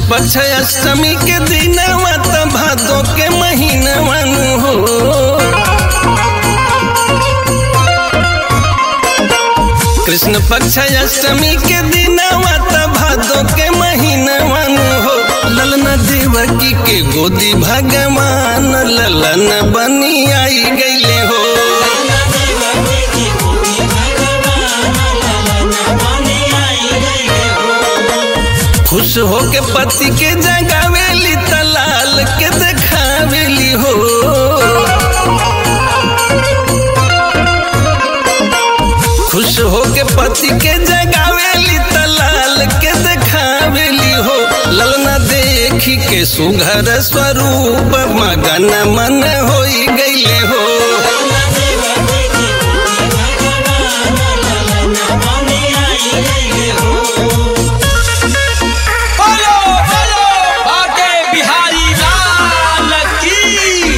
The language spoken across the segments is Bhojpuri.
पक्ष अष्टमी के दिनवा त भादो के महीनवन हो कृष्ण पक्ष अष्टमी के दिनवा त भादो के महीनवन हो ललना देवकी के गोदी भगवान ललन बनी आई गईले हो खुश हो के पति के जगावेली तलाल के देखावेली हो खुश हो के पति के जगावेली तलाल के देखावेली हो ललना देखी के सुघर स्वरूप मगन मन होई गईले हो बोलो बोलो आगे बिहारी लाल की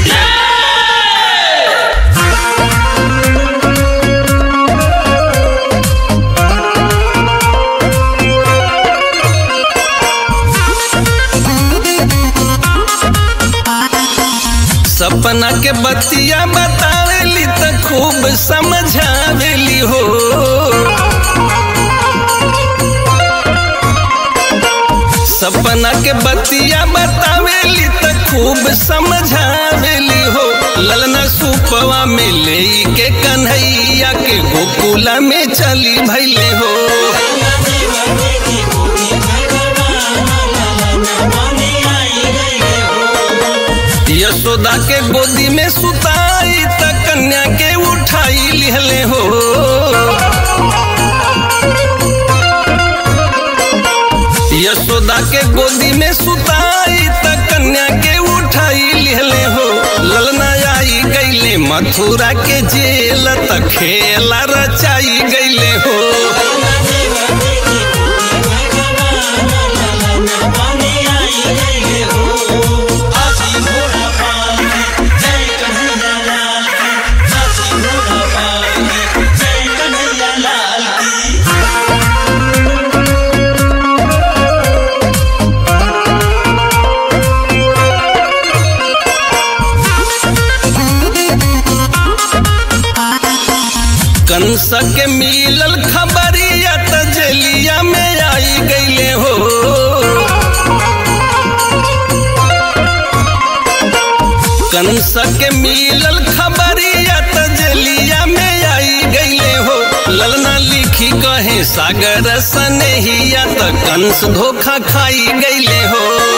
सपना के बतिया बतावेली त खूब समझावेली हो सपना के बतिया बतावेली त खूब समझावेली हो ललना सुपवा में ले के कन्हैया के गोकुला में चली भैले हो यशोदा के गोदी में सुताई त कन्या के उठाई लिहले हो यशोदा के गोदी में सुताई त कन्या के उठाई लिहले हो ललना आई गईले मथुरा के जेल त खेला रचाई गईले हो हाथी घोड़ा पाल के जय कन्हैया लाल की हाथी घोड़ा पाल के जय कन्हैया लाल की कंस के मिलल खबरिया त जेलिया में आई गईले हो कंस के मिलल खबरिया त जेलिया में आई गईले हो ललना लिखी कहे सागर सनेहिया त कंस धोखा खाई गईले हो